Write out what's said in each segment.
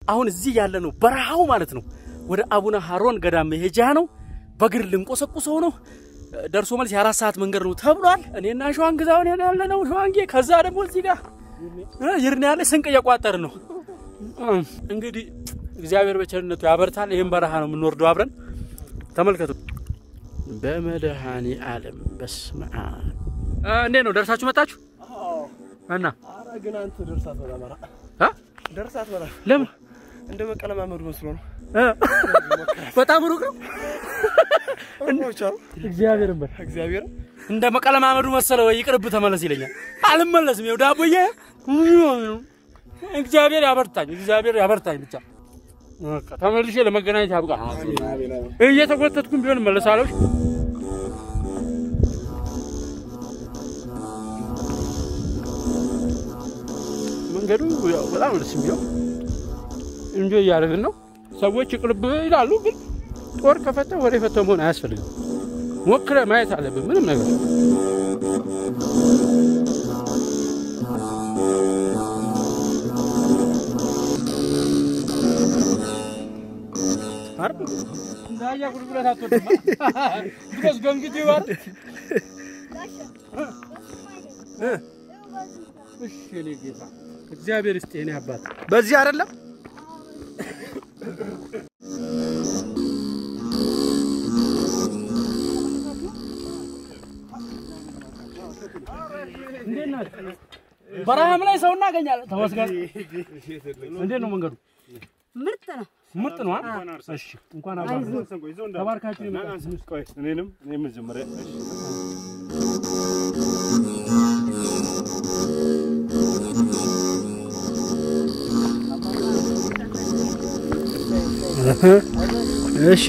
አሁን እዚህ ያለ ነው በረሃው ማለት ነው። ወደ አቡነ ሀሮን ገዳም መሄጃ ነው። በእግር ልንቆሰቁሰው ነው። ደርሶ መልስ የአራት ሰዓት መንገድ ነው ተብሏል። እኔና ሸዋን ግዛውን ያለ ነው ሸዋንጌ። ከዛ ደግሞ እዚህ ጋር ይርን ያለ ስንቅ እየቋጠር ነው። እንግዲህ እግዚአብሔር በቸርነቱ ያበርታል። ይህም በረሃ ነው የምንወርደው አብረን ተመልከቱ። በመድኃኔ ዓለም በስመ አብ እንዴት ነው ደርሳችሁ መጣችሁ? እና ኧረ ግን አንተ ደርሳት በላ መራ አ? ደርሳት በላ ለምን እንደ መቀለማመዱ መስሎ ነው። እ? በጣም ሩቅ ነው። እንዶቻ እግዚአብሔር በል እግዚአብሔር እንደ መቀለማመዱ መሰለ ወይ ይቅርብ ተመለስ ይለኛል። አልመለስም። ይኸው ዳቦዬ እግዚአብሔር ያበርታኝ፣ እግዚአብሔር ያበርታኝ ብቻ በቃ ተመልሼ ለመገናኘት ያብቃ። እየተጎተትኩም ቢሆን እመለሳለሁ። መንገዱ ያው በጣም ደስ የሚለው እንጆ እያደረግን ነው። ሰዎች ይቅርብ ይላሉ፣ ግን ጦር ከፈተ ወደ ፈተው መሆን አያስፈልግም። ሞክረ ማየት አለብን ምንም ነገር እንዳያ ጉልጉለት አትወድማ ድረስ ገምግት ይባል እሺ የኔ ጌታ እግዚአብሔር ይስጥ የኔ አባት በዚህ አይደለም እንዴት ናችሁ? በረሃም ላይ ሰው እናገኛለን። ተመስገን። እንዴት ነው መንገዱ? ምርጥ ነው። ምርጥ ነው። አ? እሺ እንኳን አብራችሁ ተባርካችሁ የመጣችሁ እኔንም እኔም መጀመሪያ እሺ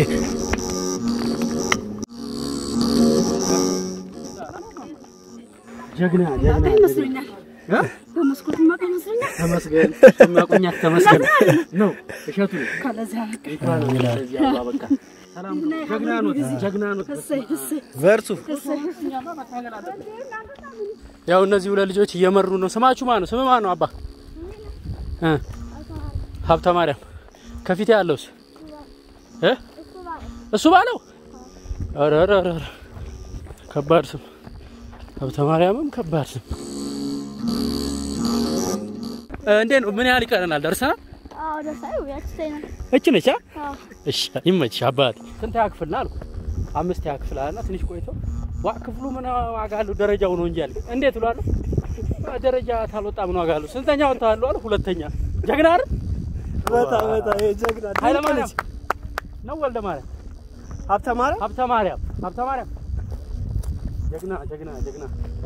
ጀግና ጀግና ይመስለኛል። በመስኮት ማቀ ይመስለኛል። ተመስገን ማቆኛት ተመስገን ነው እሸቱ ካለዚያ በቃ እንኳን ለዚህ አበቃ። ሰላም ነው። ጀግና ነው ጀግና ነው። እሰይ እሰይ በርቱ እሰይ ያው እነዚህ ሁለት ልጆች እየመሩ ነው። ስማችሁ ማን ነው? ስም ማን ነው? አባ እ ሀብተ ማርያም ከፊቴ ያለውስ እ እሱ ባለው ኧረ ኧረ ኧረ ኧረ ከባድ ስም ሀብተ ማርያምም ከባድ ስም። እ እንዴት ነው? ምን ያህል ይቀረናል? ደርሰናል? አዎ ደሳዩ ያችተኛል። እች ነች። አ? አዎ እሺ ይመችሽ አባቴ። ስንት ክፍል ነው አልኩ? አምስት ክፍል አለና ትንሽ ቆይተው ዋ ክፍሉ ምን ዋጋ አለው ደረጃው ነው እንጂ አልኩ። እንዴት ብሏል? ደረጃ ታልወጣ ምን ዋጋ አለው? ስንተኛ ወጥተሃል አሉ? ሁለተኛ። ጀግና አይደል? በታ በታ የጀግና ኃይለ ማርያም ነው ወልደ ማርያም ሀብተ ማርያም ሀብተ ማርያም ሀብተ ማርያም ጀግና ጀግና ጀግና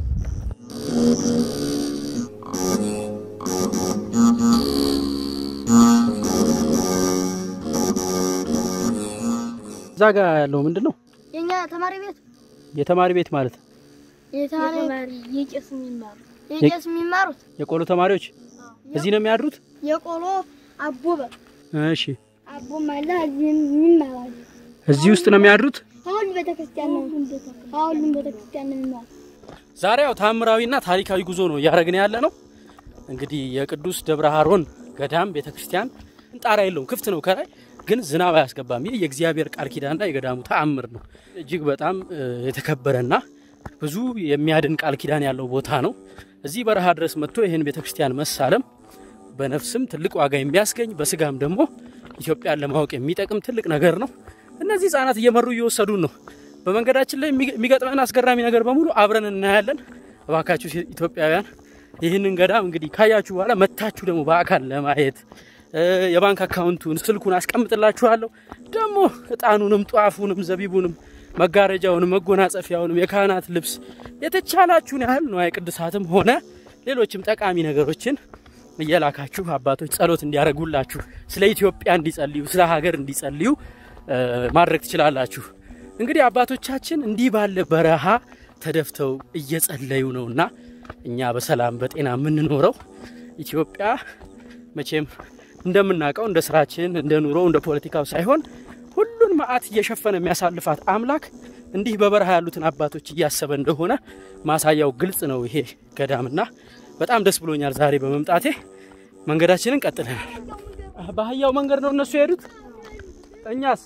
እዛ ጋ ያለው ምንድን ነው? የኛ ተማሪ ቤት የተማሪ ቤት ማለት የተማሪ የቄስ የሚማሩ የቄስ የሚማሩት የቆሎ ተማሪዎች እዚህ ነው የሚያድሩት? የቆሎ አቦበ እሺ አቦም አለ እዚህም የሚማራሉ። እዚህ ውስጥ ነው የሚያድሩት? ከሁሉ ቤተክርስቲያን ነው ከሁሉም ቤተክርስቲያን ነው የሚማሩ። ዛሬ ያው ታምራዊና ታሪካዊ ጉዞ ነው እያደረግን ያለ ነው። እንግዲህ የቅዱስ ደብረ ሀሮን ገዳም ቤተክርስቲያን ጣራ የለውም፣ ክፍት ነው ከላይ ግን ዝናብ አያስገባም። ይህ የእግዚአብሔር ቃል ኪዳንና የገዳሙ ተአምር ነው። እጅግ በጣም እ, የተከበረና ብዙ የሚያድን ቃል ኪዳን ያለው ቦታ ነው። እዚህ በረሃ ድረስ መጥቶ ይህን ቤተክርስቲያን መሳለም በነፍስም ትልቅ ዋጋ የሚያስገኝ በስጋም ደግሞ ኢትዮጵያን ለማወቅ የሚጠቅም ትልቅ ነገር ነው። እነዚህ ህጻናት እየመሩ እየወሰዱን ነው። በመንገዳችን ላይ የሚገ- የሚገጥመን አስገራሚ ነገር በሙሉ አብረን እናያለን። እባካችሁ ሴ- ኢትዮጵያውያን ይህንን ገዳም እንግዲህ ካያችሁ በኋላ መታችሁ ደግሞ በአካል ለማየት እ፣ የባንክ አካውንቱን ስልኩን አስቀምጥላችኋለሁ። ደግሞ እጣኑንም ጧፉንም ዘቢቡንም መጋረጃውንም መጎናጸፊያውንም የካህናት ልብስ የተቻላችሁን ያህል ንዋየ ቅድሳትም ሆነ ሌሎችም ጠቃሚ ነገሮችን እየላካችሁ አባቶች ጸሎት እንዲያደርጉላችሁ ስለ ኢትዮጵያ እንዲጸልዩ ስለ ሀገር እንዲጸልዩ እ፣ ማድረግ ትችላላችሁ። እንግዲህ አባቶቻችን እንዲህ ባለ በረሃ ተደፍተው እየጸለዩ ነውና እኛ በሰላም በጤና የምንኖረው ኢትዮጵያ መቼም እንደምናውቀው እንደ ስራችን እንደ ኑሮው እንደ ፖለቲካው ሳይሆን ሁሉን መዓት እየሸፈነ የሚያሳልፋት አምላክ እንዲህ በበረሃ ያሉትን አባቶች እያሰበ እንደሆነ ማሳያው ግልጽ ነው ይሄ ገዳምና በጣም ደስ ብሎኛል ዛሬ በመምጣቴ። መንገዳችንን ቀጥለናል። በአህያው መንገድ ነው እነሱ የሄዱት። እኛስ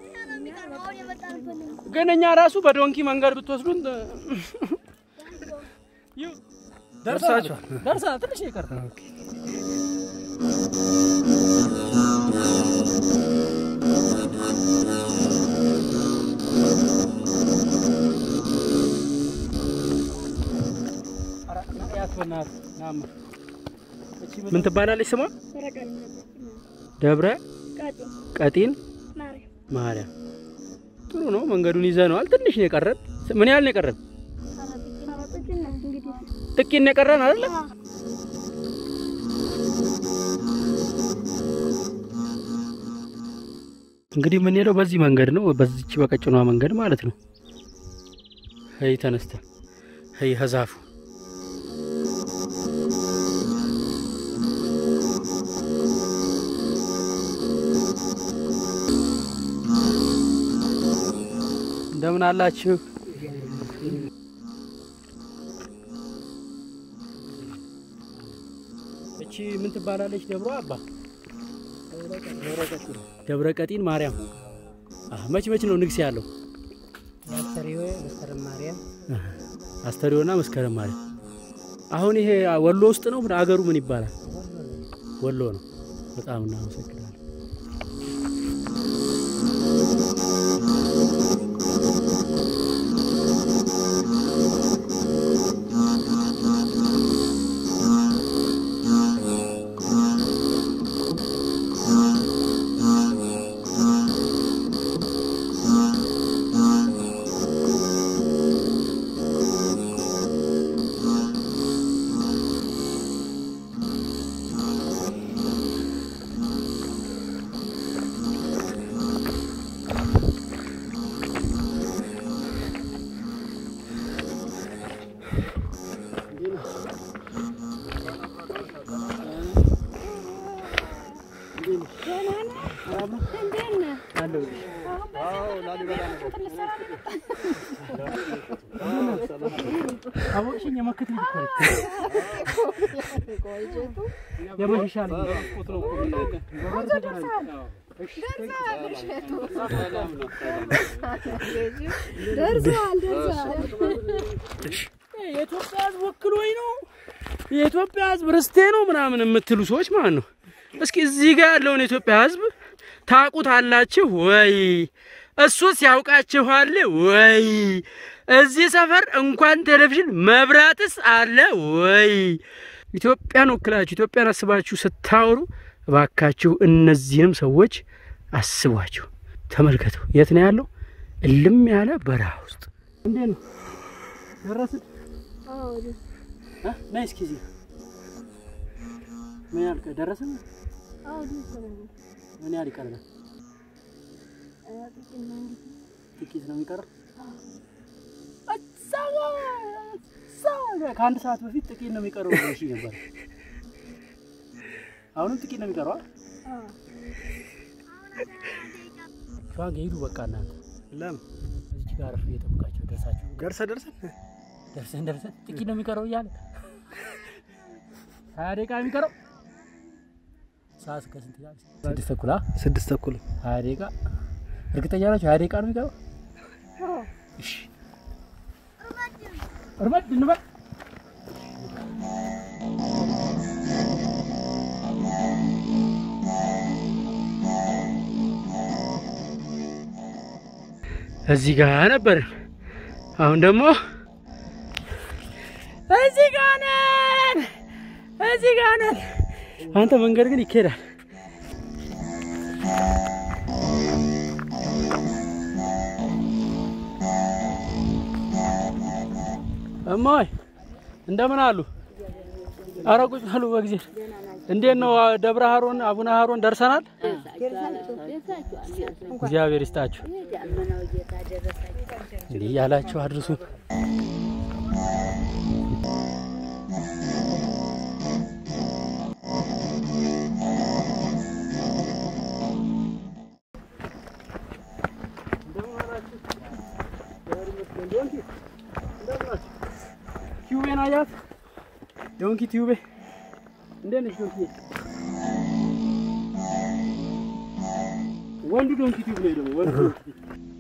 ግን እኛ ራሱ በዶንኪ መንገድ ብትወስዱን ደርሳችኋል? ደርሰናል። ትንሽ ይቀር ምን ትባላለች ስሟ? ደብረ ቀጢን ማርያም። ጥሩ ነው። መንገዱን ይዘነዋል። ትንሽ ነው የቀረን። ምን ያህል ነው የቀረን? ጥቂት ነው የቀረን አይደለ? እንግዲህ የምንሄደው በዚህ መንገድ ነው። በዚች በቀጭኗ መንገድ ማለት ነው። ሄይ ተነስተን ሄይ ሀዛፉ እንደምን አላችሁ? እቺ ምን ትባላለች? ደብሮ አባ ደብረ ቀጢን ማርያም። አህ መች መች ነው ንግስ ያለው? አስተሪዮ መስከረም ማርያም አስተሪዮና መስከረም ማርያም። አሁን ይሄ ወሎ ውስጥ ነው። አገሩ ምን ይባላል? ወሎ ነው። በጣም እናመሰግናለን። አቦሽኝ የመክት ልጅ እኮ ነኝ። የመሸሻ ልጅ ነው። ደርሰዋል ደርሰዋል። የኢትዮጵያ ሕዝብ ወክሎኝ ነው የኢትዮጵያ ሕዝብ ርስቴ ነው ምናምን የምትሉ ሰዎች ማለት ነው። እስኪ እዚህ ጋር ያለውን የኢትዮጵያ ሕዝብ ታውቁታላችሁ ወይ? እሱስ ያውቃችኋል ወይ? እዚህ ሰፈር እንኳን ቴሌቪዥን መብራትስ አለ ወይ? ኢትዮጵያን ወክላችሁ ኢትዮጵያን አስባችሁ ስታወሩ እባካችሁ እነዚህንም ሰዎች አስቧቸው። ተመልከቱ፣ የት ነው ያለው? እልም ያለ በረሃ ውስጥ እንዴት ነው ደረስን? ነይ እስኪ እዚህ ምን ያህል ቀ- ደረስን? ምን ያህል ይቀርናል? ጥቂት ነው የሚቀረው። እዛ ጋ- እዛ ጋ ከአንድ ሰዓት በፊት ጥቂት ነው የሚቀረው ብለሽ ነበር። አሁንም ጥቂት ነው የሚቀረው። ሸዋን ሄዱ። በቃ እናንተ ለምን እዚች ጋር አረፍ እየጠበቃቸው ደርሳችሁ ገርሰ ደርሰን ደርሰን ደርሰን ጥቂት ነው የሚቀረው እያለ ሀያ ደቂቃ ነው የሚቀረው። ሰዓት እስከ ስንት ይላል? ስድስት ተኩል አ? ስድስት ተኩል ሀያ ደቂቃ እርግጠኛ ናቸው? ሀያ ደቂቃ ነው የሚቀረው። እሺ እርመድ እንበል። እዚህ ጋር ነበርን። አሁን ደግሞ እዚህ ጋር ነን። እዚህ ጋር ነን። አንተ መንገድ ግን ይካሄዳል። እማይ እንደምን አሉ? ኧረ ቁጭ በሉ በጊዜ። እንዴት ነው ደብረ ሀሮን አቡነ ሀሮን ደርሰናል? እግዚአብሔር ይስጣችሁ። እንዲህ ያላችሁ አድርሱ። ቲዩቤን አያት ዶንኪ ቲዩቤ እንዴት ነሽ ዶንኪ? ወንዱ ዶንኪ ቲዩብ ነው ደግሞ ወንዱ ዶንኪ ቲዩብ።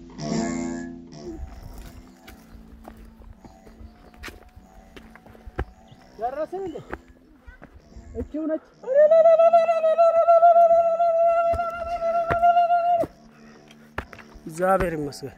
ደረስን እንዴ? እቺው ነች። እግዚአብሔር ይመስገን።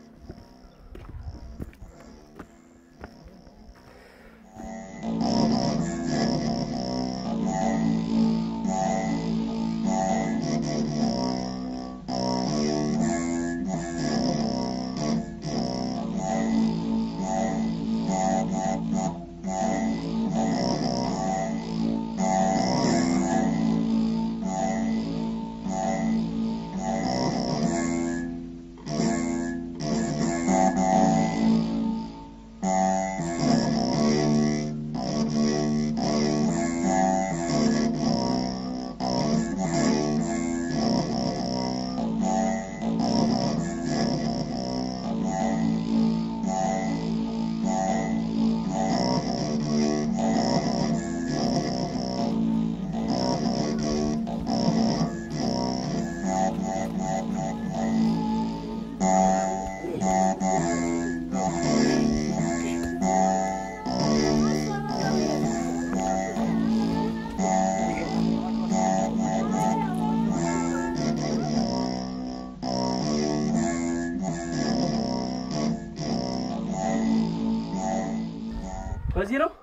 በዚህ ነው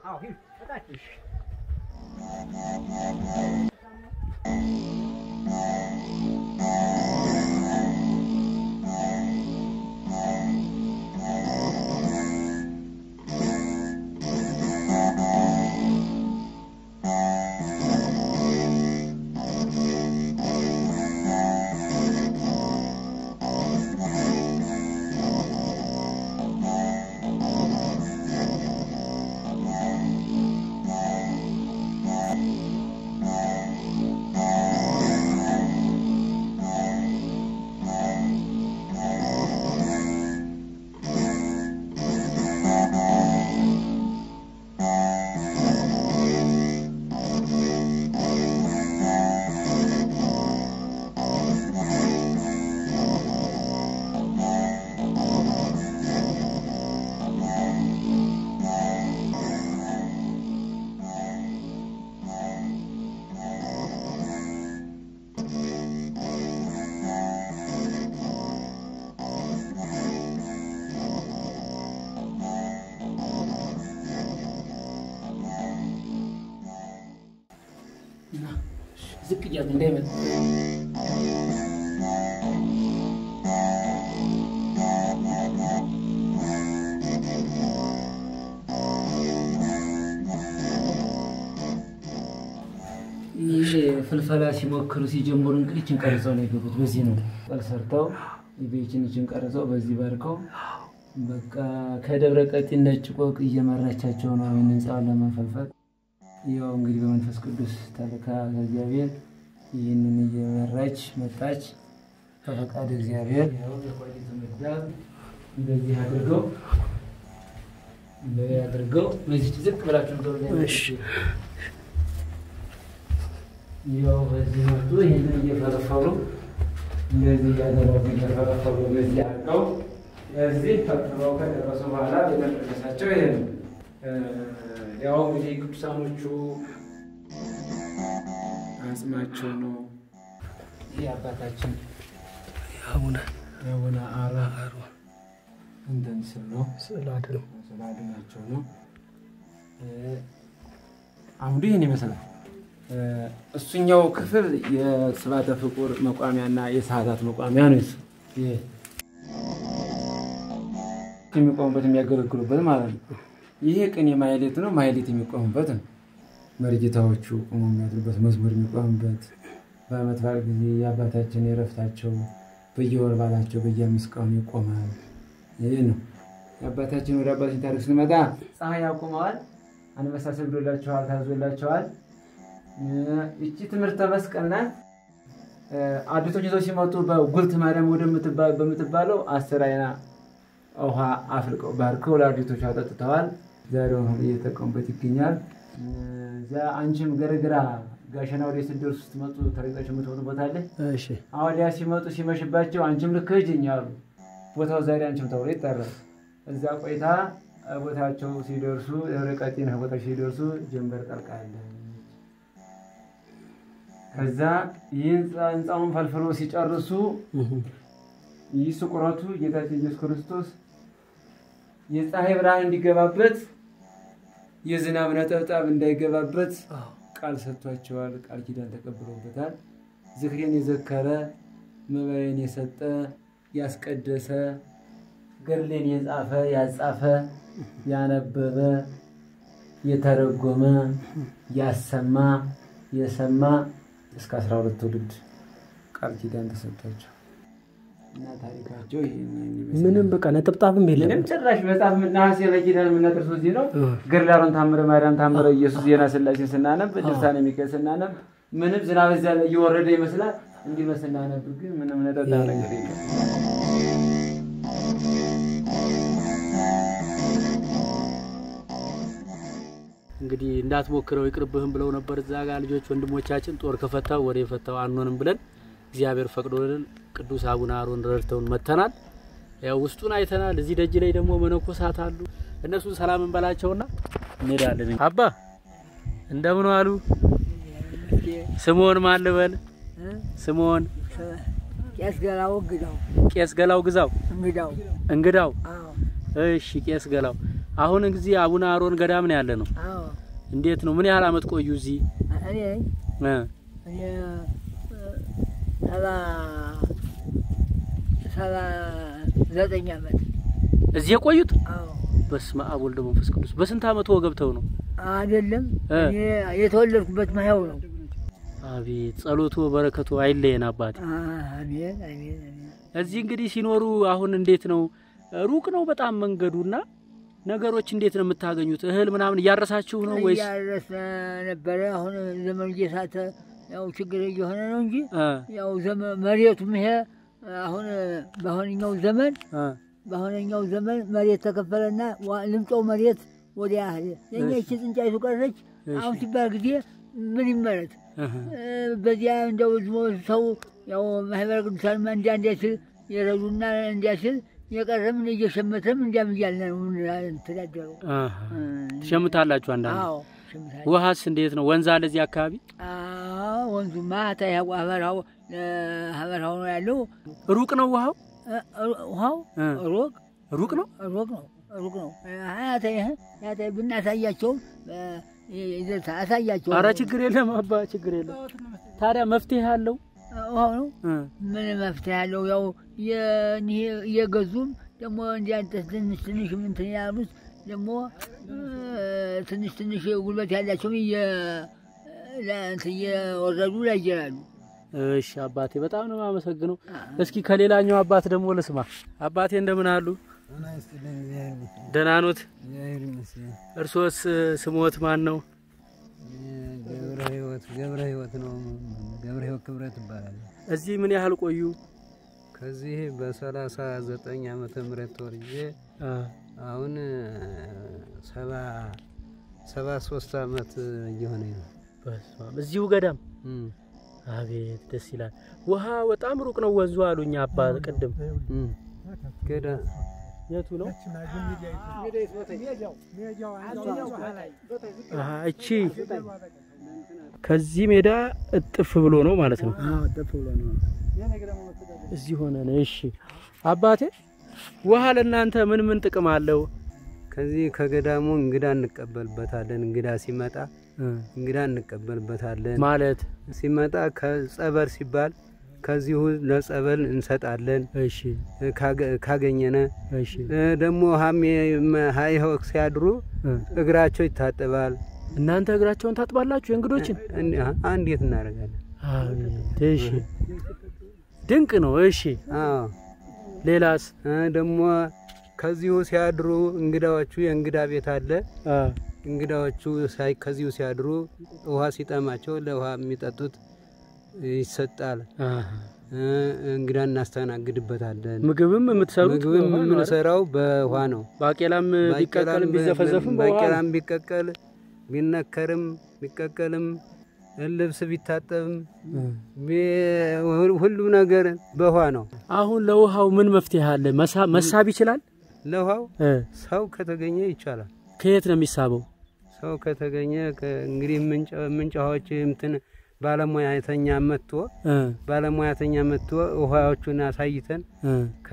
ዝቅ እያሉ እንዳይመጣ ይህ ፍልፈላ ሲሞክሩ ሲጀምሩ እንግዲህ ይህችን ቀርጸው ነው የገቡት። በዚህ ነው ቀል ሰርተው የቤችን ይችን ቀርጸው በዚህ ባርከው በቃ ከደብረ ቀጢን ነጭ ቆቅ እየመራቻቸው ነው ይህን ህንፃውን ለመፈልፈል። ያው እንግዲህ በመንፈስ ቅዱስ ተልካ ከእግዚአብሔር ይህንን እየመራች መጣች። በፈቃድ እግዚአብሔር ያው የቆዲት ምዳብ እንደዚህ አድርገው እንደዚህ አድርገው በዚህ ዝቅ ብላችሁ እንደው እሺ። ያው በዚህ መጡ። ይህንን እየፈለፈሉ እንደዚህ እያደረጉ እየፈለፈሉ በዚህ አድርገው እዚህ ፈጥረው ከደረሱ በኋላ ቤተ መቅደሳቸው ይሄ ነው። እ፣ ያው እንግዲህ ቅዱሳኖቹ አጽማቸው ነው። ይህ አባታችን አቡነ የአቡነ አሮ እንትን ስል ነው ስዕል አድነው ስለ አድናቸው ነው። እ፣ አምዱ ይህን ይመስላል። እ፣ እሱኛው ክፍል የስባተ ፍቁር መቋሚያና የሰዓታት መቋሚያ ነው። እሱ ይሄ የሚቆሙበት የሚያገለግሉበት ማለት ነው። ይሄ ቅኔ ማህሌት ነው። ማህሌት የሚቆሙበት ነው። መርጌታዎቹ ቆሞ የሚያድሩበት መዝሙር የሚቆሙበት በዓመት በዓል ጊዜ የአባታችን የረፍታቸው በየወር ባላቸው በየአምስት ቀኑ ይቆማል። ይህ ነው የአባታችን ወደ አባታችን ታሪክ ስንመጣ ፀሐይ ያቆመዋል። አንበሳ ሰግዶላቸዋል፣ ታዞላቸዋል። ይቺ ትምህርተ መስቀል ናት። አዲቶች ይዘው ሲመጡ በጉልት ማርያም ወደምትባ- በምትባለው አስር አይና ውሃ አፍልቀው ባርከው ለአዲቶች አጠጥተዋል። ዛሬውን ሁሉ እየተጠቀሙበት ይገኛል። እዚያ አንቺም ገርግራ ጋሸና ወደ ስትደርሱ ስትመጡ ተረግጣችሁ የምትወጡ ቦታ አለ። እሺ አወዲያ ሲመጡ ሲመሽባቸው አንቺም ልክ ሂጂኝ አሉ። ቦታው ዛሬ አንቺም ተብሎ ይጠራል። እዛ ቆይታ ቦታቸው ሲደርሱ ደብረ ቀጢን ቦታቸው ሲደርሱ ጀንበር ጠልቃለች። ከዛ ይህ ህንፃውን ፈልፍሎ ሲጨርሱ ይህ ስቁረቱ ጌታችን ኢየሱስ ክርስቶስ የፀሐይ ብርሃን እንዲገባበት የዝናብ ነጠብጣብ እንዳይገባበት ቃል ሰጥቷቸዋል። ቃል ኪዳን ተቀብለውበታል። ዝክሬን የዘከረ መባዬን የሰጠ ያስቀደሰ ገድሌን የጻፈ ያጻፈ ያነበበ የተረጎመ ያሰማ የሰማ እስከ አስራ ሁለት ትውልድ ቃል ኪዳን ተሰጥቷቸው እና ታሪካቸው ይህን ይመስላል። ምንም በቃ ነጠብጣብም የለም። ምንም ጭራሽ መጽሐፍ ነሐሴ በኪዳን የምናደርሰው እዚህ ነው። ገድላሩን ታምረ ማርያም ታምረ ኢየሱስ ዜና ስላሴ ስናነብ ድርሳነ ሚካኤል ስናነብ ምንም ዝናብ እዚያ ላይ እየወረደ ይመስላል። እንዲህ ስናነብ ግን ምንም ነጠጣ ነገር የለም። እንግዲህ እንዳትሞክረው ይቅርብህም ብለው ነበር እዛ ጋር ልጆች ወንድሞቻችን ጦር ከፈታው ወደ የፈታው አንሆንም ብለን እግዚአብሔር ፈቅዶልን ቅዱስ አቡነ አሮን ረድተውን መተናል። ያው ውስጡን አይተናል። እዚህ ደጅ ላይ ደግሞ መነኮሳት አሉ። እነሱን ሰላም እንበላቸውና እንሄዳለን። አባ እንደምን ዋሉ? ስምዖን ማን ልበል? ስምዖን ቄስ ገላው እንግዳው ቄስ ገላው ግዛው እንግዳው እንግዳው። አዎ እሺ ቄስ ገላው፣ አሁን እዚህ አቡነ አሮን ገዳም ነው ያለ ነው። አዎ እንዴት ነው? ምን ያህል አመት ቆዩ እዚህ? እኔ እ እኔ ሰባ ሰባ ዘጠኝ ዓመት እዚህ የቆዩት? አዎ በስመ አብ ወልደ መንፈስ ቅዱስ። በስንት አመት ገብተው ነው? አይደለም እ እኔ የተወለድኩበት ማየው ነው። አቤት ጸሎቱ በረከቱ አይለየን አባቴ። አሜን አሜን አሜን። እዚህ እንግዲህ ሲኖሩ አሁን እንዴት ነው? ሩቅ ነው በጣም መንገዱና ነገሮች እንዴት ነው የምታገኙት? እህል ምናምን እያረሳችሁ ነው ወይስ? እያረስን ነበረ። አሁን ዘመኑ እየሳተ ያው ችግር እየሆነ ነው እንጂ እ ያው ዘመ- መሬቱም ይሄ አሁን በአሁነኛው ዘመን እ በአሁነኛው ዘመን መሬት ተከፈለና ዋ- ልምጫው መሬት ወዲያ ሄደ። የኛ ይቺ ጥንጫይቱ ቀረች። አሁን ሲባል ጊዜ ምን ይመረት እህ እ፣ በዚያ እንደው ዝሞ ሰው ያው ማህበረ ቅዱሳን እንዲያ እንዲያ ሲል የረዱና እንዲያ ሲል የቀረም እየሸመተም እንዲያም እያልን ነው የምንተዳደረው። አሃ። ትሸምታላችሁ አንዳንድ አዎ ሸምታ ውሃስ እንዴት ነው? ወንዝ አለ እዚህ አካባቢ? አዎ ወንዙማ ታ ሀበርሃው ሀበርሃው ነው ያለው። ሩቅ ነው ውሃው? እ፣ ውሃው እ ሩቅ ሩቅ ነው? ሩቅ ነው ሩቅ ነው። ያተ ያተ ብናሳያቸውም ይዘታ አሳያቸው አረ ችግር የለም አባ ችግር የለም። ታዲያ መፍትሄ አለው? ውሃው ነው እ ምን መፍትሄ ያለው ያው የኒህ እየገዙም ደግሞ እንዲያ ትንሽ ትንሽ እንትን ያሉት ደግሞ እ፣ ትንሽ ትንሽ ጉልበት ያላቸውም እየ- ለ- እንትን እየወረዱ ላይ ይጀራሉ። እሺ አባቴ በጣም ነው የማመሰግነው። እስኪ ከሌላኛው አባት ደግሞ ልስማ። አባቴ እንደምን አሉ? ደህና ኖት? እርሶስ ስሞት ማን ነው? ገብረ ህይወት ገብረ ህይወት ነው። ገብረ ህይወት ክብረት ይባላል። እዚህ ምን ያህል ቆዩ? ከዚህ በሰላሳ ዘጠኝ ዓመተ ምህረት ተወልጄ አ አሁን ሰባ ሰባ ሶስት ዓመት እየሆነኝ ነው። በስመ አብ። እዚሁ ገዳም እም፣ አቤት ደስ ይላል። ውሃ በጣም ሩቅ ነው ወንዙ አሉኝ አባ ቅድም። እም። ገዳ የቱ ነው? አሀ እቺ ከዚህ ሜዳ እጥፍ ብሎ ነው ማለት ነው። እዚህ ሆነ ነው። እሺ አባቴ ውሃ ለእናንተ ምን ምን ጥቅም አለው? ከዚህ ከገዳሙ እንግዳ እንቀበልበታለን። እንግዳ ሲመጣ እንግዳ እንቀበልበታለን። ማለት ሲመጣ ከጸበል ሲባል ከዚሁ ለጸበል እንሰጣለን። እሺ ካገ- ካገኘነ እሺ እ፣ ደግሞ ሀሜ ሀይኸው ሲያድሩ እ። እግራቸው ይታጠባል። እናንተ እግራቸውን ታጥባላችሁ የእንግዶችን? እን- አንዴት እናደርጋለን? አቤት እሺ ድንቅ ነው። እሺ አዎ ሌላስ? እ፣ ደግሞ ከዚሁ ሲያድሩ እንግዳዎቹ የእንግዳ ቤት አለ። አ እንግዳዎቹ ሳይ ከዚሁ ሲያድሩ ውሃ ሲጠማቸው ለውሃ የሚጠጡት ይሰጣል። አሃ። እ፣ እንግዳ እናስተናግድበታለን። ምግብም የምትሰሩት ምግብም በውሃ ነው አይደል? የምንሰራው በውሃ ነው። ባቄላም ቢቀቀልም ባቄላም ቢዘፈዘፍም በውሃ ነው። ባቄላም ቢቀቀል ቢነከርም ቢቀቀልም ልብስ ቢታጠብም ቢ- ሁሉም ነገር በውሃ ነው። አሁን ለውሃው ምን መፍትሄ አለ? መሳ- መሳብ ይችላል? ለውሃው እ ሰው ከተገኘ ይቻላል። ከየት ነው የሚሳበው? ሰው ከተገኘ ከ- እንግዲህ ምንጭ ምንጫዎች እንትን ባለሙያተኛ መጥቶ እ ባለሙያተኛ መጥቶ ውሃዎቹን አሳይተን እ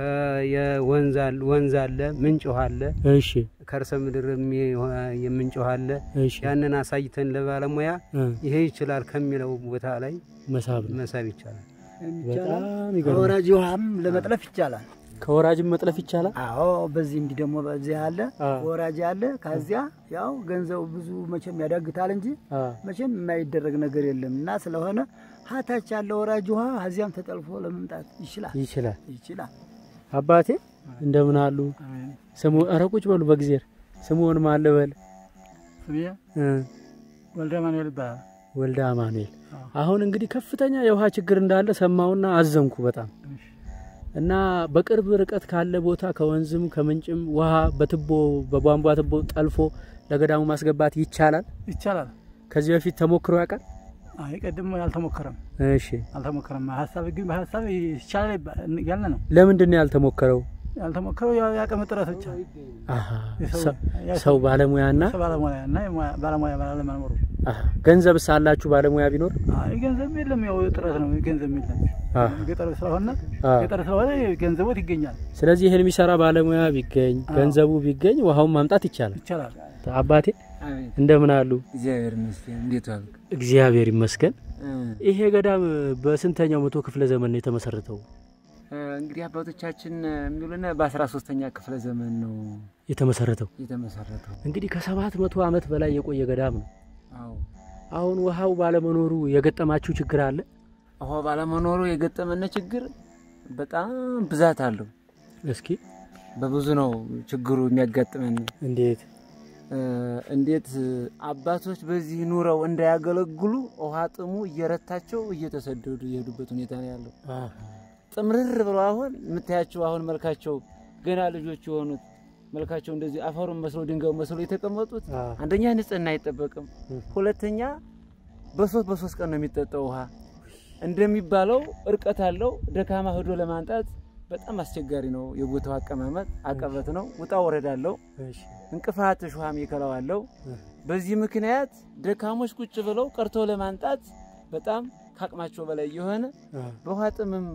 ከየወንዝ አለ ወንዝ አለ ምንጭ ውሃ አለ እሺ ከርሰ ምድር የሚ- የምንጭ ውሃ አለ እሺ ያንን አሳይተን ለባለሙያ እ ይሄ ይችላል ከሚለው ቦታ ላይ መሳብ ነው። መሳብ ይቻላል። በጣም ይገርማል። ከወራጅ ውሃም ለመጥለፍ ይቻላል። ከወራጅም መጥለፍ ይቻላል። አዎ በዚህ እንዲህ ደግሞ በዚህ አለ አ ወራጅ አለ። ከዚያ ያው ገንዘቡ ብዙ መቼም ያዳግታል እንጂ አ መቼም የማይደረግ ነገር የለም እና ስለሆነ ሀታች ያለ ወራጅ ውሃ ከዚያም ተጠልፎ ለመምጣት ይችላል ይችላል። ይችላል። አባቴ እንደምን አሉ? ስሙ ኧረ ቁጭ በሉ በጊዜር ስሙን ማን ልበል? ስሜ እ ወልደ ማኑኤል ይባላል። ወልደ አማኑኤል። አሁን እንግዲህ ከፍተኛ የውሃ ችግር እንዳለ ሰማውና አዘንኩ በጣም እና በቅርብ ርቀት ካለ ቦታ ከወንዝም ከምንጭም ውሃ በትቦ በቧንቧ ትቦ ጠልፎ ለገዳሙ ማስገባት ይቻላል። ይቻላል። ከዚህ በፊት ተሞክሮ ያውቃል? አይ ቀድሞ ያልተሞከረም እሺ፣ አልተሞከረም። ሀሳብ ግን በሀሳብ ይቻላል ይባ- ያለ ነው። ለምንድን ነው ያልተሞከረው? ያልተሞከረው ያው የአቅም ጥረት ብቻ አሃ፣ የሰው- ሰው- የሰው- ሰው ባለሙያና ሰው ባለሙያ እና የሙያ- ባለሙያ ባለመኖሩ አሃ፣ ገንዘብስ አላችሁ ባለሙያ ቢኖር? አይ ገንዘብ የለም። ያው ጥረት ነው። ገንዘብ የለም። አሃ፣ ገጠር ስለሆነ አሃ። ገጠር ስለሆነ ገንዘቦት ይገኛል። ስለዚህ ይህን የሚሰራ ባለሙያ ቢገኝ ገንዘቡ ቢገኝ ውሃውን ማምጣት ይቻላል። ይቻላል። አባቴ አቤት እንደምን አሉ? እግዚአብሔር ይመስገን። እንዴት ዋልክ? እግዚአብሔር ይመስገን። እ፣ ይሄ ገዳም በስንተኛው መቶ ክፍለ ዘመን ነው የተመሰረተው? እ፣ እንግዲህ አባቶቻችን የሚሉን በአስራ ሶስተኛ ክፍለ ዘመን ነው የተመሰረተው የተመሰረተው። እንግዲህ ከሰባት መቶ ዓመት በላይ የቆየ ገዳም ነው። አዎ አሁን ውሃው ባለመኖሩ የገጠማችሁ ችግር አለ? ውሃ ባለመኖሩ የገጠመን ችግር በጣም ብዛት አለው። እስኪ በብዙ ነው ችግሩ የሚያጋጥመን። እንዴት? እ፣ እንዴት አባቶች በዚህ ኑረው እንዳያገለግሉ ውሃ ጥሙ እየረታቸው እየተሰደዱ የሄዱበት ሁኔታ ነው ያለው። ጥምርር ብለው አሁን የምታያቸው አሁን መልካቸው ገና ልጆች የሆኑት መልካቸው እንደዚህ አፈሩን መስሎ ድንጋዩ መስሎ የተቀመጡት አንደኛ ንጽህና አይጠበቅም፣ ሁለተኛ በሶስት በሶስት ቀን ነው የሚጠጣው ውሃ። እንደሚባለው እርቀት አለው። ደካማ ሄዶ ለማንጣት በጣም አስቸጋሪ ነው። የቦታው አቀማመጥ አቀበት ነው። ውጣ ወረድ አለው። እንቅፋት ሹሃም ይከላዋለው። በዚህ ምክንያት ደካሞች ቁጭ ብለው ቀርቶ ለማንጣት በጣም ከአቅማቸው በላይ የሆነ በውሃ ጥምም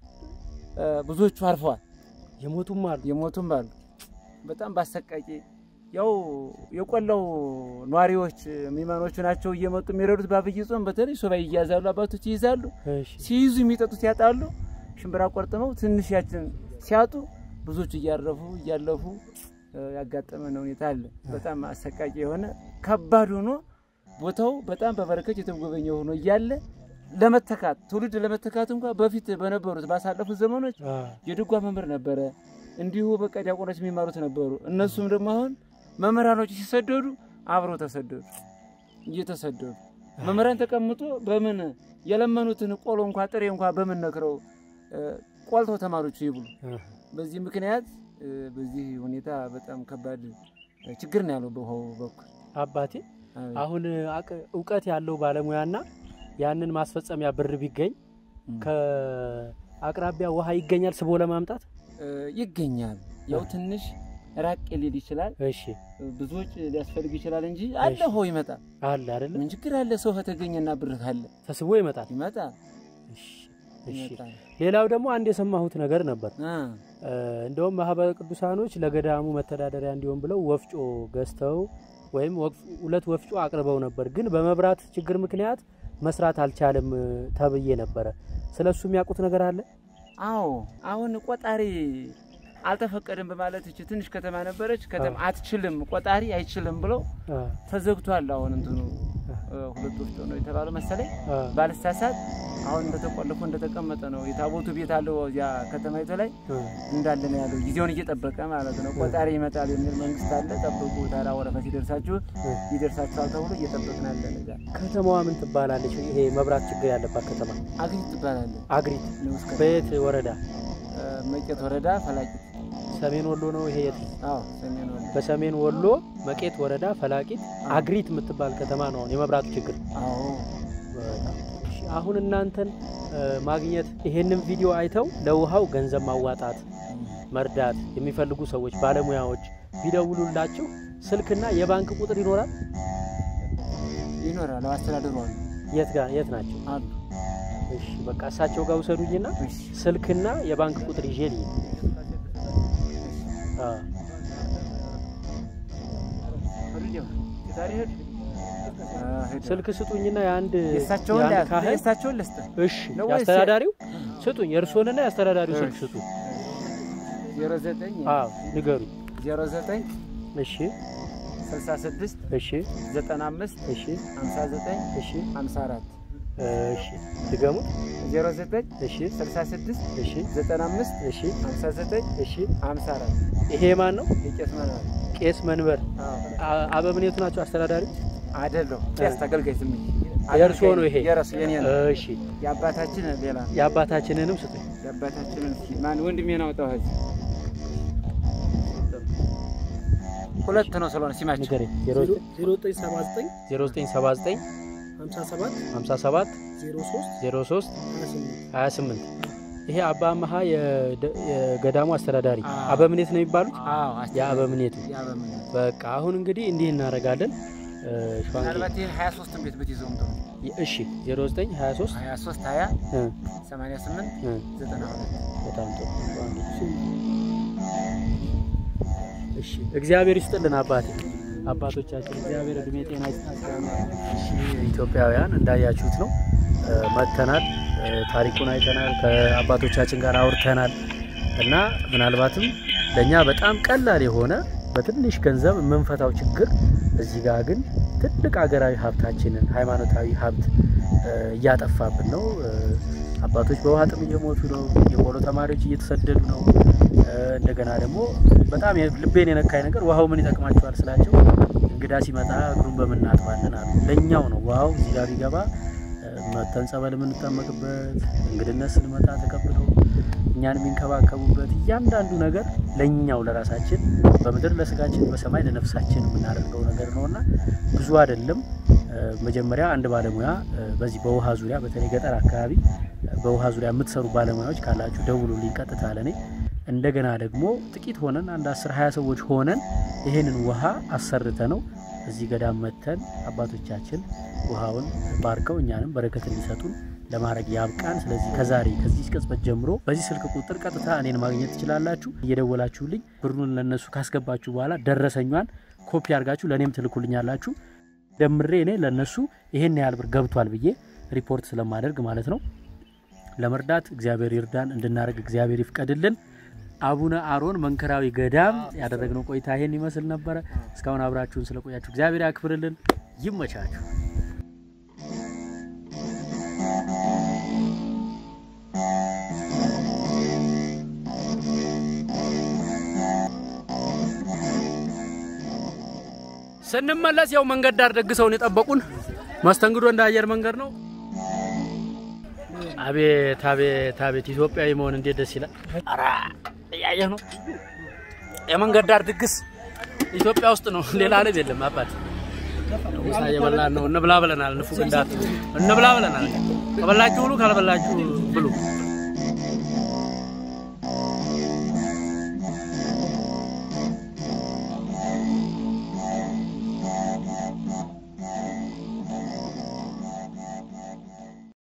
እ፣ ብዙዎቹ አርፈዋል። የሞቱም አሉ። የሞቱም አሉ። በጣም ባሰቃቂ ያው የቆላው ኗሪዎች ሚመኖቹ ናቸው እየመጡ የሚረዱት። በአብይ ጾም በተለይ ሱባኤ ይያዛሉ፣ አባቶች ይይዛሉ። እሺ። ሲይዙ የሚጠጡት ያጣሉ። ሽምብራ ቆርጥመው ትንሽ ያችን ሲያጡ ብዙዎቹ እያረፉ እያለፉ እ፣ ያጋጠመን ሁኔታ አለ። በጣም አሰቃቂ የሆነ ከባድ ሆኖ ቦታው በጣም በበረከት የተጎበኘ ሆኖ እያለ ለመተካት ትውልድ ለመተካት እንኳ በፊት በነበሩት ባሳለፉት ዘመኖች አ፣ የድጓ መምህር ነበረ። እንዲሁ በቃ ዲያቆኖች የሚማሩት ነበሩ። እነሱም ደግሞ አሁን መምህራኖች ሲሰደዱ አብረው ተሰደዱ፣ እየተሰደዱ መምህራን ተቀምጦ በምን የለመኑትን ቆሎ እንኳ ጥሬ እንኳ በምን ነክረው እ፣ ቆልተው ተማሪዎቹ ይብሉ። አ፣ በዚህ ምክንያት እ፣ በዚህ ሁኔታ በጣም ከባድ እ፣ ችግር ነው ያለው በውሃው በኩል አባቴ አቤት። አሁን አቅ- እውቀት ያለው ባለሙያና ያንን ማስፈጸሚያ ብር ቢገኝ ከአቅራቢያ ውሃ ይገኛል ስቦ ለማምጣት። እ፣ ይገኛል። ያው ትንሽ ራቅ ሊል ይችላል፣ እሺ ብዙዎች ሊያስፈልግ ይችላል እንጂ አለ እሺ። ውሃው ይመጣል። አለ አይደለም፣ ምን ችግር አለ? ሰው ከተገኘና ብር ካለ ተስቦ ይመጣል። ይመጣል እሺ፣ እሺ። ይመጣል። ሌላው ደግሞ አንድ የሰማሁት ነገር ነበር። አ፣ እ፣ እንደውም ማህበረ ቅዱሳኖች ለገዳሙ መተዳደሪያ እንዲሆን ብለው ወፍጮ ገዝተው ወይም ወፍ- ሁለት ወፍጮ አቅርበው ነበር፣ ግን በመብራት ችግር ምክንያት መስራት አልቻለም እ፣ ተብዬ ነበረ። ስለሱ የሚያውቁት ነገር አለ? አዎ አሁን ቆጣሪ አልተፈቀደም በማለት እቺ ትንሽ ከተማ ነበረች። ከተማ አትችልም፣ ቆጣሪ አይችልም ብለው አ፣ ተዘግቷል። አሁን እንትኑ እ፣ ሁለት ወፍጮ ነው የተባለው መሰለኝ አ፣ ባልሳሳት። አሁን እንደተቆለፎ እንደተቀመጠ ነው። የታቦቱ ቤት አለው እዚያ ከተማይቱ ላይ አ። እንዳለ ነው ያለው። ጊዜውን እየጠበቀ ማለት ነው። ቆጣሪ ይመጣል የሚል መንግስት አለ። ጠብቁ፣ ታራ ወረፋ ሲደርሳችሁ ይደርሳችኋል ተብሎ እየጠበቅን አለን። እዛ ከተማዋ ምን ትባላለች? ይሄ መብራት ችግር ያለባት ከተማ አግሪት ትባላለች። አግሪት። ንዑስ ከተማ በየት ወረዳ? እ፣ መቄት ወረዳ ፈላቂት። ሰሜን ወሎ ነው ይሄ የት? አዎ ሰሜን ወሎ በሰሜን ወሎ መቄት ወረዳ ፈላቂት አግሪት የምትባል ከተማ ነው አሁን የመብራቱ ችግር። አዎ በጣም እሺ። አሁን እናንተን እ፣ ማግኘት ይሄንን ቪዲዮ አይተው ለውሃው ገንዘብ ማዋጣት መርዳት የሚፈልጉ ሰዎች ባለሙያዎች ቢደውሉላችሁ ስልክና የባንክ ቁጥር ይኖራል። ይኖራል። አስተዳደሩ አሉ የት ጋር የት ናቸው? አሉ። እሺ በቃ እሳቸው ጋር ውሰዱኝና እሺ ስልክና የባንክ ቁጥር ይዤ ልሂድ። አዎ ስልክ ስጡኝና የአንድ የእሳቸውን የአንድ ላያዝ- ካህን የእሳቸውን ልስጥ እሺ ነው ወይስ- የአስተዳዳሪው ስጡኝ፣ የእርስዎንና የአስተዳዳሪው ስልክ እሺ። ስጡኝ። ዜሮ ዘጠኝ አዎ ንገሩኝ። ዜሮ ዘጠኝ እሺ ስልሳ ስድስት እሺ ዘጠና አምስት እሺ ሀምሳ ዘጠኝ እሺ ሀምሳ አራት እሺ ድገሙት። ዜሮ ዘጠኝ እሺ ስልሳ ስድስት እሺ ዘጠና አምስት እሺ ሀምሳ ዘጠኝ እሺ ሀምሳ አራት ይሄ ማን ነው? የቄስ መናል ቄስ መንበር አ- አበምኔቱ ናቸው አስተዳዳሪ። አይደለሁ ቄስ ተገልጋይ ስም የእርስዎ ነው ይሄ? የራሱ የኔ ነው እሺ የአባታችን ሌላ ነው። የአባታችንንም ስጡኝ። የአባታችንን እስኪ ማን ወንድሜን አውጣው እዚህ ሁለት ነው ስለሆነ ሲማቸው ንገረኝ። 0979 0979 57 57 03 03 28 28 ይሄ አባ አመሃ የደ- የገዳሙ አስተዳዳሪ አዎ። አበምኔት ነው የሚባሉት። አዎ የአበምኔቱ የአበምኔት በቃ አሁን እንግዲህ እንዲህ እናደርጋለን። እ፣ ሸዋንጌ ምናልባት ይህን ሀያ ሶስትን ቤት ብትይዘውም ጥሩ እሺ 09 23 ሀያ ሶስት ሀያ እ፣ ሰማንያ ስምንት እ፣ ዘጠና ሁለት በጣም ጥሩ ሸዋንጌ። እሺ እግዚአብሔር ይስጥልን አባቴ አባቶቻችን እግዚአብሔር እድሜ ጤና ይስጣቸው። እሺ ኢትዮጵያውያን እንዳያችሁት ነው እ፣ መጥተናል እ፣ ታሪኩን አይተናል ከአባቶቻችን ጋር አውርተናል እና ምናልባትም ለእኛ በጣም ቀላል የሆነ በትንሽ ገንዘብ የምንፈታው ችግር እዚህ ጋር ግን ትልቅ ሀገራዊ ሀብታችንን ሃይማኖታዊ ሀብት እ፣ እያጠፋብን ነው። እ፣ አባቶች በውሃ ጥም እየሞቱ ነው። የቆሎ ተማሪዎች እየተሰደዱ ነው። እ፣ እንደገና ደግሞ በጣም የ- ልቤን የነካኝ ነገር ውሃው ምን ይጠቅማቸዋል ስላቸው እንግዳ ሲመጣ እግሩን በምን እናጥባለን አሉ። ለእኛው ነው ውሃው እዚህ ጋር ቢገባ እ፣ መተን ጸበል የምንጠመቅበት እንግድነት ስንመጣ ተቀብለው እኛን የሚንከባከቡበት እያንዳንዱ ነገር ለእኛው ለራሳችን በምድር ለስጋችን በሰማይ ለነፍሳችን የምናደርገው ነገር ነውና ብዙ አይደለም። እ፣ መጀመሪያ አንድ ባለሙያ እ፣ በዚህ በውሃ ዙሪያ በተለይ ገጠር አካባቢ እ፣ በውሃ ዙሪያ የምትሰሩ ባለሙያዎች ካላችሁ ደውሉልኝ ቀጥታ ለኔ። እንደገና ደግሞ ጥቂት ሆነን አንድ 10 20 ሰዎች ሆነን ይሄንን ውሃ አሰርተ ነው እዚህ ገዳም መተን አባቶቻችን ውሃውን ባርከው እኛንም በረከት እንዲሰጡን ለማድረግ ያብቃን። ስለዚህ ከዛሬ ከዚህ ቅጽበት ጀምሮ በዚህ ስልክ ቁጥር ቀጥታ እኔን ማግኘት ትችላላችሁ። እየደወላችሁልኝ ብሩን ለነሱ ካስገባችሁ በኋላ ደረሰኟን ኮፒ አድርጋችሁ ለእኔም ትልኩልኛላችሁ። ደምሬ እኔ ለነሱ ይሄን ያህል ብር ገብቷል ብዬ ሪፖርት ስለማደርግ ማለት ነው። ለመርዳት እግዚአብሔር ይርዳን፣ እንድናደርግ እግዚአብሔር ይፍቀድልን። አቡነ አሮን መንከራዊ ገዳም ያደረግነው ቆይታ ይሄን ይመስል ነበረ። እስካሁን አብራችሁን ስለቆያችሁ እግዚአብሔር ያክብርልን። ይመቻችሁ። ስንመለስ ያው መንገድ ዳር ደግሰውን የጠበቁን መስተንግዶ እንደ አየር መንገድ ነው። አቤት አቤት አቤት ኢትዮጵያዊ መሆን እንዴት ደስ ይላል! ኧረ እያየህ ነው የመንገድ ዳር ድግስ ኢትዮጵያ ውስጥ ነው፣ ሌላ ዓለም የለም። አባት ምሳ እየበላን ነው። እንብላ ብለናል። ንፉግ እንዳት እንብላ ብለናል። ከበላችሁ ብሉ፣ ካልበላችሁ ብሉ።